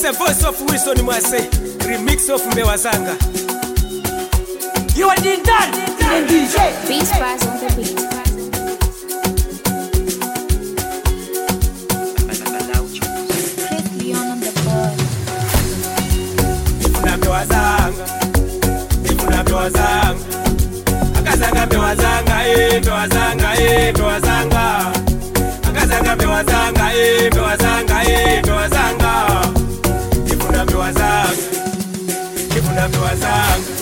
It's a voice of Wilson Mwase, remix of Mbewa Zanga. You are the done, the DJ. Beat Spice on the beat. Chris Leon on the board. Ifuna Mbewa Zanga, Ifuna Mbewa Zanga. Akazanga Mbewa Zanga, eh, Mbewa Zanga, eh, Mbewa Zanga. Akazanga Mbewa Zanga, eh, Mbewa Zanga, eh, Mbewa Zanga. Ifuna Mbewa Zanga, Ifuna Mbewa Zanga.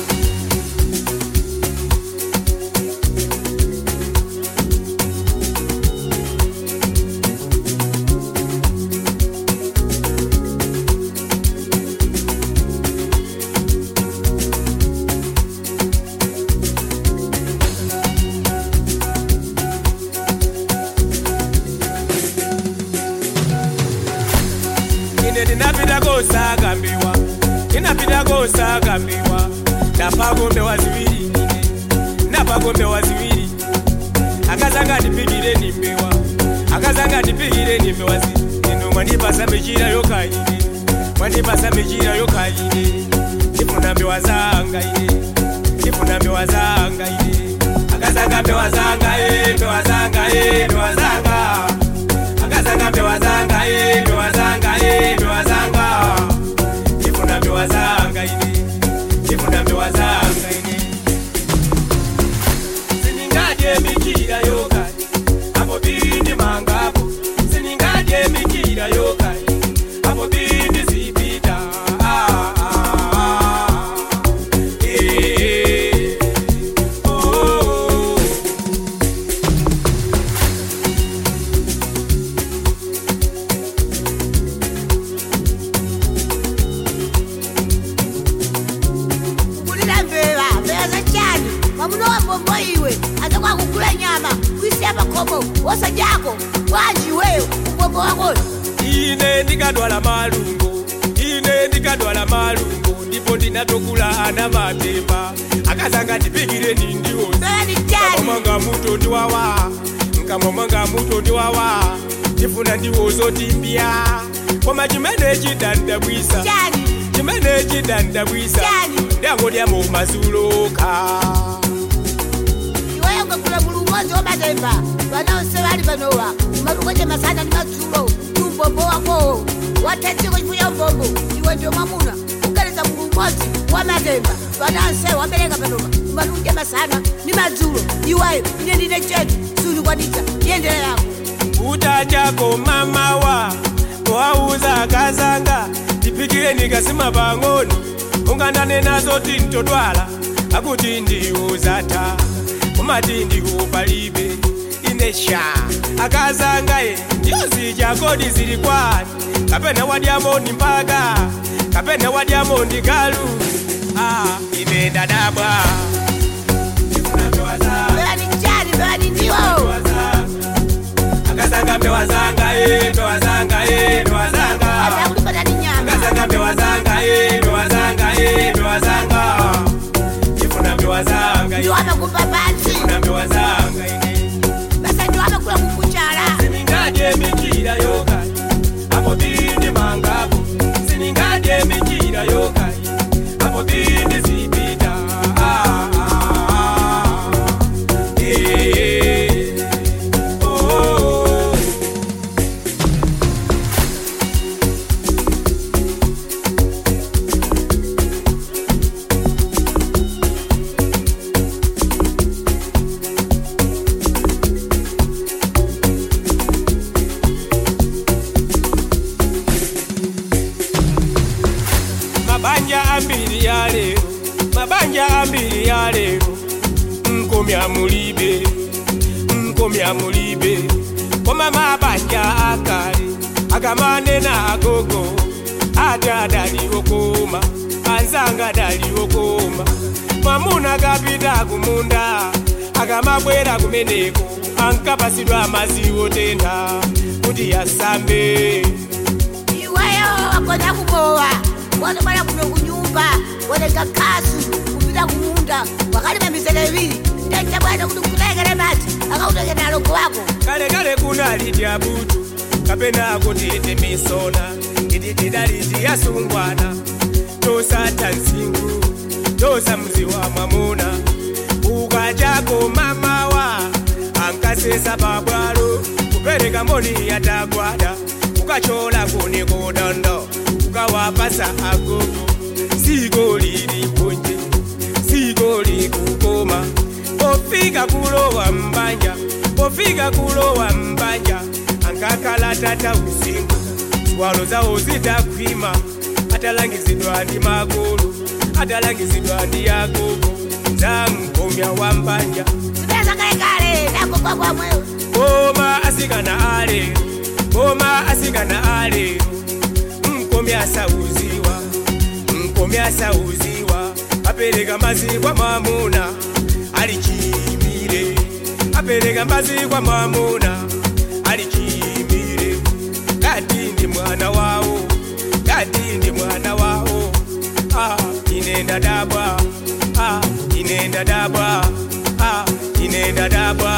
ine ndinapita kosakambiwa ndinapita kosakambiwa ndapagombewa ziwiri ine ndapagombewa ziwiri akazanga ndipikire nimbewa akazanga ndipikire nimbewa zi ino mwandipasa michira yokaine mwandipasa michira yokaine ndifuna mbewa zanga ine ndifuna mbewa zanga ine akazanga mbewa zanga e mbewa zanga e mbewa zanga akazanga mbewa zanga e mbewa zanga e mbewa zanga ndifuna mbewa zanga ine ndifuna mbewa zanga ine siningadye michira yokani apo bindi mangapo siningadye michira yokani apo bindi zipita ah, ah, ah. Eh, oh, oh, oh. kulira mbeva mbeva zachani mwamuna wa mbombo iwe aza kwakugula nyama kuisiya pakhomo wosajako bwanji iweyo mbombo wakoyo ine ndikadwala malungo ine ndikadwala malungo ndipo ndinatokula ana matemba akazanga ndipikire nindiwo mbeva ni chani kamomanga muto ndiwawa nkamomanga muto ndiwawa ndifuna ndiwozo timbya koma chimene chidandabwisa chani chimene chidandabwisa Chani? ndangodyamo mazuloka iweyo ngakula mulu umodzi wamatemba vanonse vali panowa umatungoche masana ndi madzulo ndi umbombo wakowo wathetsiko chifuya umbombo iwe ndio mwamuna kugaleza mulu umodzi wamatemba vanonse wabereka panowa umatungoche masana ndi madzulo iweyo ine ndine chetu sunikwanitsa yendera yako kuta chako mamawa wauza akazanga ndipikire nikasima pang'ono ungandane nazo tintodwala akuti ndiuzata umati ndikupalibe inesha akazanga ye ndiozi chakodi zili kwani kapena wadyamondi mpaka kapena wadyamondi galu ah, ine ndadabwa mbeva ni chani mbeva ni ndiwo akazanga mbewazanga e mbewazanga e mbewazanga atakulipata ni nyama akazanga mbewazanga e mbewazanga e mbewazanga ifuna mbewazanga ndiwo amakumba pansi ifuna mbewazanga ine basa ndiwo amakula kukuchala siningadye mikira yokai apo bindi mangapo siningadye mikira yokai apo bindi zipita ah, ah, ah. Eh, oh, oh, oh. mabanja ambiri ya lero mabanja ambiri ya lero nkomya mulibe nkomya mulibe koma mabanja akale agamanena agogo ate adaliwo koma anzanga daliwo koma mwamuna gapita kumunda akamabwera kumeneko ankapasidwa amaziwo tenda kuti yasambe iweyo wakonza kubowa wotobala kuno kunyumba wolenga kasu kupita kumunda wakalima mizere ibiri ndanja bwana kuti kutekele madzi akautekela alongo wako kale kale kunali tyabutu kapena kuti temisona idididaliti yasungwana tosata nsingu tosa mzi wa mwamuna ukachako mamawa ankasesa pabwalo kupereka mboni yatagwada ukachola kuni kudondo ukawapasa agogo siko lili punje siko likukoma pofika kulowa mbanja pofika kulowa mbanja ankakala tata usiku swalo zawo zitakwima atalangizidwa ndi magulu atalangizidwa ndi yagogo zamkomya wa mbanja zipesa kalekale nakugwa kwamwewe Boma asikana alero, boma asikana alero, mkomi asauziwa, mkomi asauziwa, apereka mazi kwa mwamuna, alichimire, apereka mazi kwa mwamuna, alichimire, kati ndi mwana wawo, kati ndi mwana wawo, ah, inenda dabwa, ah, inenda dabwa, ah, inenda dabwa.